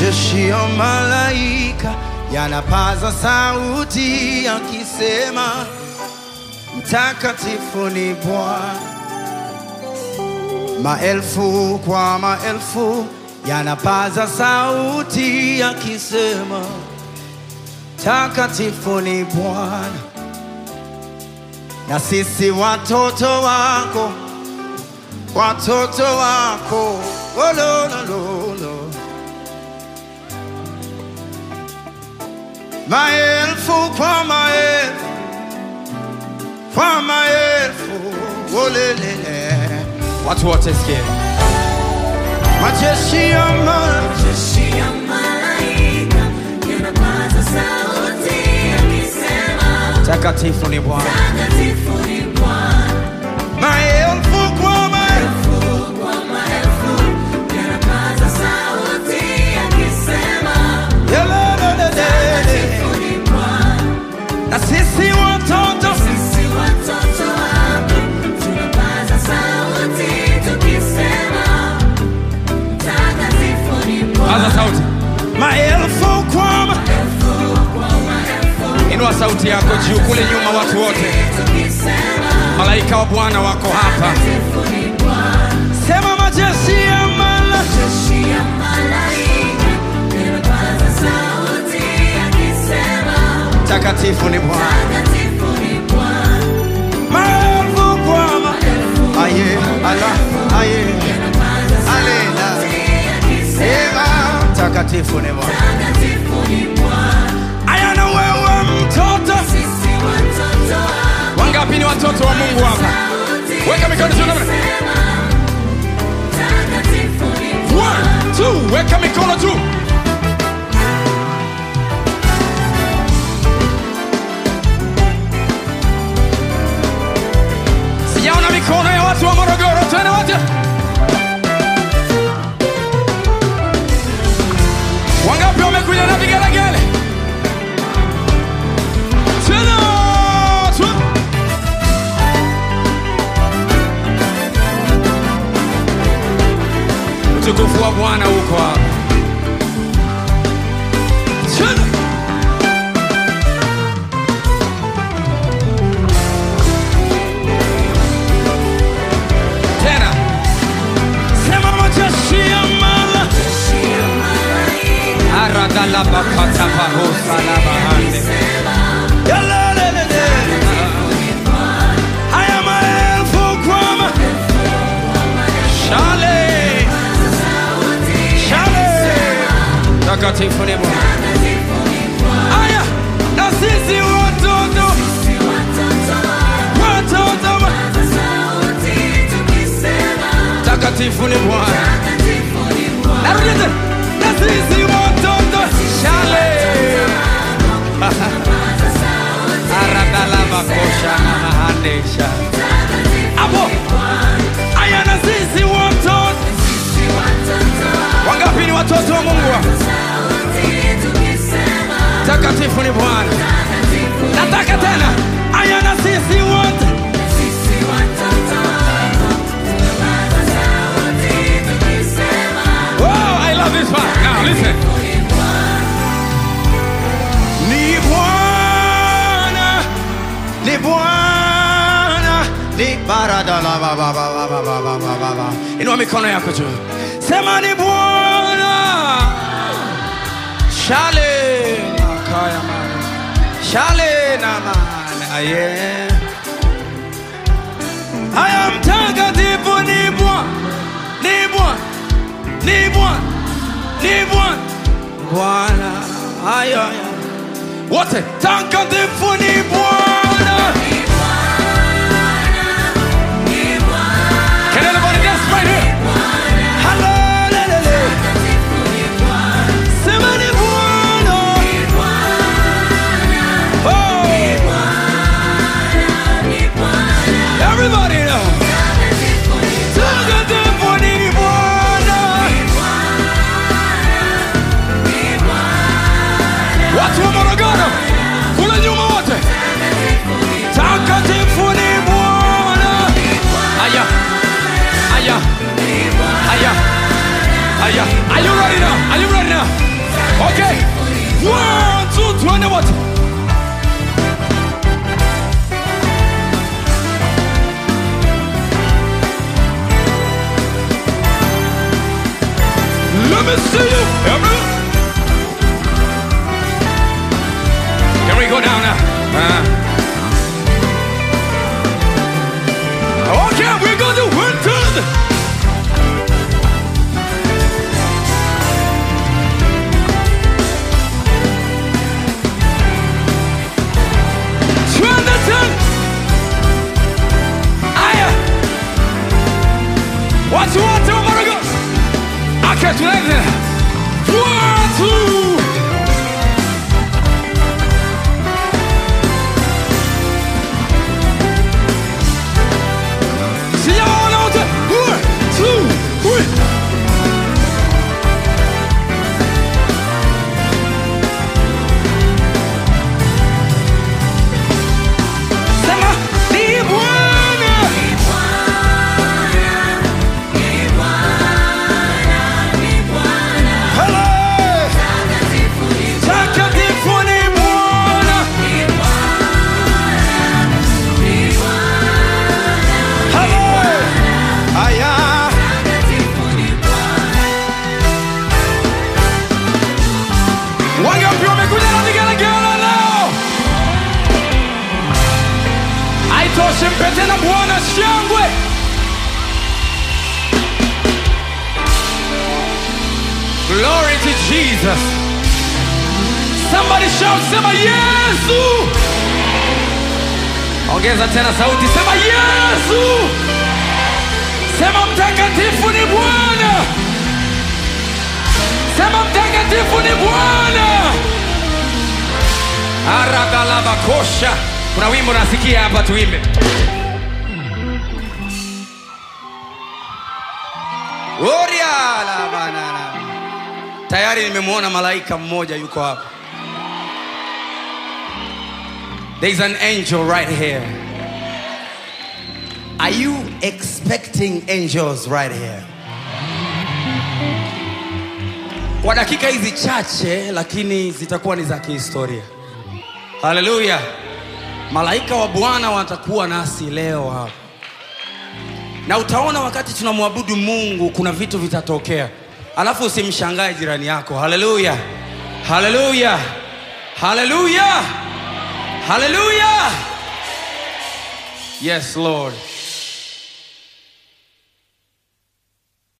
majeshi ya malaika yanapaza sauti yakisema, mtakatifu ni Bwana. Maelfu kwa maelfu yanapaza sauti yakisema, takatifu ni Bwana. Na sisi watoto wako, watoto wako, oh, lo, lo, lo, lo. maelfu kwa maelfu kwa maelfu olelele watu wote sikie majeshi ya ma Majeshi ya malaika yanapaza sauti yakisema, takatifu ni bwana takatifu ni Bwana. maelfu kwa maelfu Maelfu kwa maelfu yanapaza sauti yakisema, Yelelelele. takatifu ni Bwana. na sisi watoto Sisi watoto wako tunapaza sauti tukisema, takatifu ni Bwana. paza sauti maelfu kwa ma Maelfu kwa maelfu inua sauti yako juu kule nyuma watu wote tukisema, malaika wa bwana wako hapa takatifu ni Bwana. sema majeshi ya mala Majeshi ya malaika yanapaza sauti yakisema, takatifu ni bwana takatifu ni Bwana. maelfu kwa ma aye ala aye Yanapaza Alena. sauti yakisema, Ema, takatifu ni Bwana. takatifu ni Bwana. Aya na wewe mtoto, Sisi watoto wako wangapi ni watoto wa Mungu hapa? sauti Weka mikono juu namna. yakisema, takatifu ni One, two, weka mikono juu. Sijaona mikono ya watu wa Morogoro, twende wote. Wangapi wamekuja na vigelegele? Tena, twa- utukufu wa Bwana uko hapa. Tena. Tena. Sema majeshi ya mala. Aradalabakatabahosalabahande. Yalelelele. Haya maelfu kwa ma- Shale. Shale. Takatifu ni Bwana. Aya, na sisi watoto watoto wa- takatifu ni Bwana. Narudia tena. Na sisi watoto shale. Aradalabakosha na mahandesha. Hapo. Aya, na sisi watoto wangapi ni watoto wa Mungu hapa? Takatifu ni Bwana. Nataka tena. Aya, na sisi wote Oh, I love this one. Now listen. Ni Bwana, ni Bwana, ni barada la ba ba ba ba ba ba ba ba ba ba. Inua mikono yako juu. Sema ni Bwana. Shale makaya mana. Shale na mana. Aye. Haya mtakatifu ni Bwana. Ni Bwana. Ni Bwana. Ni Bwana. Bwana. Haya haya. Wote takatifu ni Bwana. Can anybody dance right here? Hallelujah. Sema ni Bwana. Oh. Everybody know. Takatifu ni Bwana. Watu wa Morogoro, kule nyuma wote. Let me see you. Everybody. Can we go down now? Uh. Okay, we're going to one, two. Jonathan! Aya! Watu wote wa Marago! Okay, tunaanza. Watu! Sijawaona wote. One, two, three. Sema, ni Bwana. Hello! Takatifu ni Bwana. Hello! Aya. Wangapi wamekuja na vigelegele leo? Haitoshi, mpe tena Bwana shangwe. Glory to Jesus. Somebody shout, sema Yesu. Ongeza tena sauti, sema Yesu. Sema mtakatifu ni Bwana. Sema mtakatifu ni Bwana. Aragalabakosha. Kuna wimbo nasikia hapa, tuimbe. Oria la banana. Tayari nimemwona malaika mmoja yuko hapa. There is an angel right here. Are you expecting angels right here? Kwa dakika hizi chache lakini zitakuwa ni za kihistoria. Haleluya. Malaika wa Bwana watakuwa nasi leo hapa. Na utaona wakati tunamwabudu Mungu kuna vitu vitatokea. Alafu usimshangae jirani yako. Haleluya. Haleluya. Haleluya. Haleluya. Yes, Lord.